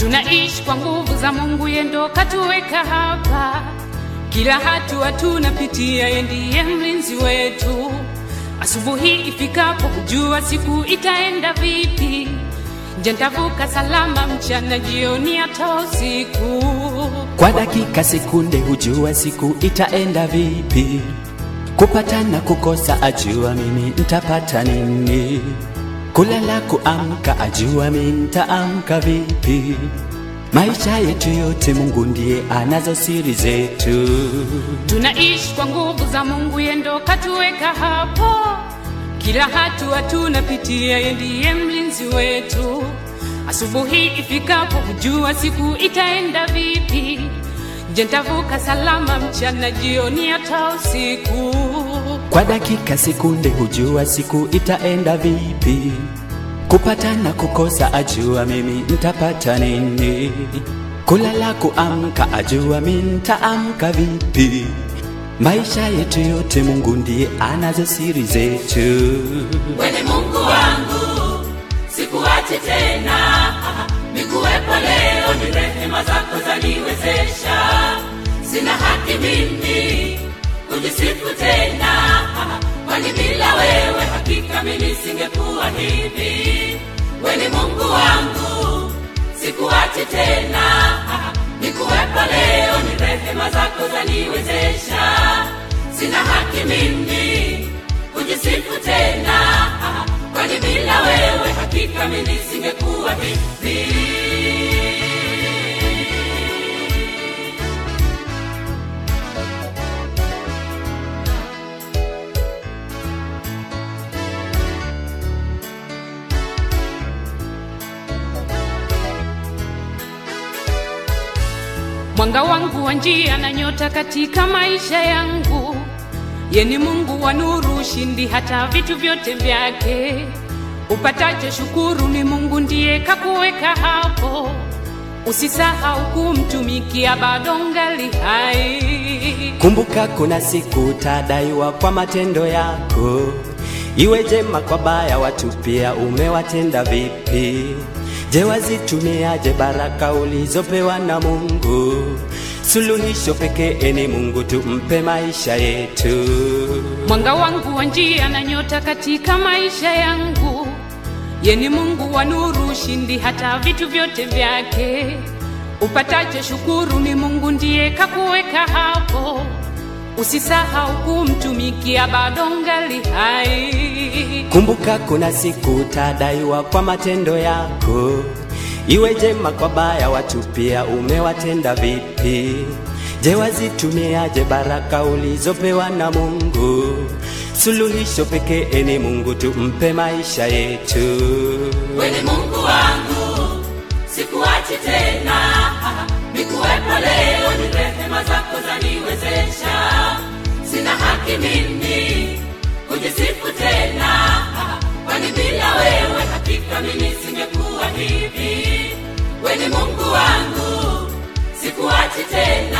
Tunaishi kwa nguvu za Mungu, yeye ndo katuweka hapa. Kila hatua tunapitia, yeye ndiye mlinzi wetu. Asubuhi ifikapo, kujua siku itaenda vipi. Je, nitavuka salama mchana, jioni, hata usiku? Kwa dakika sekunde hujua siku itaenda vipi. Kupata na kukosa ajua mimi nitapata nini. Kulala kuamka ajua mimi nitaamka vipi. Maisha yetu yote Mungu ndiye anazo siri zetu. Tunaishi kwa nguvu za Mungu, yeye ndo katuweka hapo. Kila hatua tunapitia, yeye ndiye mlinzi wetu. Asubuhi ifikapo, kujua siku itaenda vipi. Je, nitavuka salama mchana, jioni, hata usiku? Kwa dakika sekunde hujua siku itaenda vipi. Kupata na kukosa ajua mimi nitapata nini. Kulala kuamka ajua mimi nitaamka vipi. Maisha yetu yote Mungu ndiye anazo siri zetu. Wewe Mungu wangu, sikuache tena, nikuwepo leo, ni rehema zako zaniwezesha. Sina haki mimi kujisifu tena, kwani bila wewe hakika mimi singekuwa hivi. Wewe Mungu wangu, sikuache tena, nikuwepo leo, ni rehema zako zaniwezesha. Sina haki mimi kujisifu tena, kwani bila wewe hakika mimi singekuwa hivi. Mwanga wangu wa njia na nyota katika maisha yangu, ye ni Mungu wa nuru, ushindi hata vitu vyote vyake. Upatacho shukuru, ni Mungu ndiye kakuweka hapo. Usisahau kumtumikia, bado ngali hai. Kumbuka kuna siku utadaiwa kwa matendo yako, iwe jema kwa baya, watu pia umewatenda vipi? Je, wazitumiaje baraka ulizopewa na Mungu? Suluhisho pekee ni Mungu, tumpe maisha yetu. Mwanga wangu wa njia na nyota katika maisha yangu, ye ni Mungu wa nuru, ushindi hata vitu vyote vyake. Upatacho shukuru, ni Mungu ndiye kakuweka hapo. Usisahau kumtumikia, bado ngali hai. Kumbuka kuna siku utadaiwa kwa matendo yako, iwe jema kwa baya, watu pia umewatenda vipi? Je, wazitumiaje baraka ulizopewa na Mungu? Suluhisho pekee ni Mungu, tumpe maisha yetu. Wewe Mungu wangu, sikuachi tena, nikuwepo leo, ni rehema zako zaniwezesha. Sina haki mimi kujisifu tena, kwani bila wewe hakika mimi singekuwa hivi. Wewe Mungu wangu, sikuachi tena,